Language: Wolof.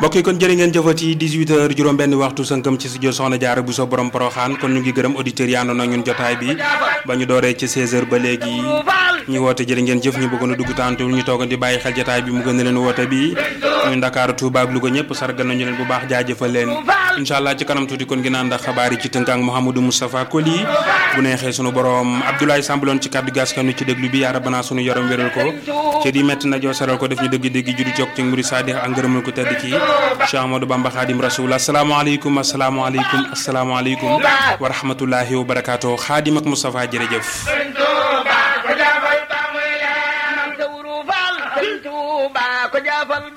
mbokk yi kon jërë ngeen jëfati 18h juróom benn waxtu sënkam ci studio Soxna Jaara bu so borom Poroxaan kon ñu ngi gërëm auditeurs yi àndoon ak ñun jotaay bi ba ñu dooree ci 16h ba léegi ñu woote jërë ngeen jëf ñu bëggoon a dugg tàntu ñu toogoon di bàyyi xel jotaay bi mu gën a leen woote bi ñu Ndakaaru Touba ak Louga ñëpp sargal nañu leen bu baax jaajëfal leen incha allah ci kanam tuuti kon ginaan ndax xabaar yi ci tënk ak Mouhamadou Moustapha Koli bu neexee sunu borom Abdoulaye Sambaloon ci kàddu gaskanu ci déglu bi yaa rabbana sunu yaram wéral ko ci di metti na joo saral ko def ñu dëgg dëgg judi jokk ci nguri sadix ak ngërëmal ko tedd ki Cheikh Amadou Bamba Khadim Rasoul asalaamaaleykum asalaamaaleykum asalaamaaleykum wa rahmatullahi wa barakaatu Khadim ak Moustapha jërëjëf ko jaafal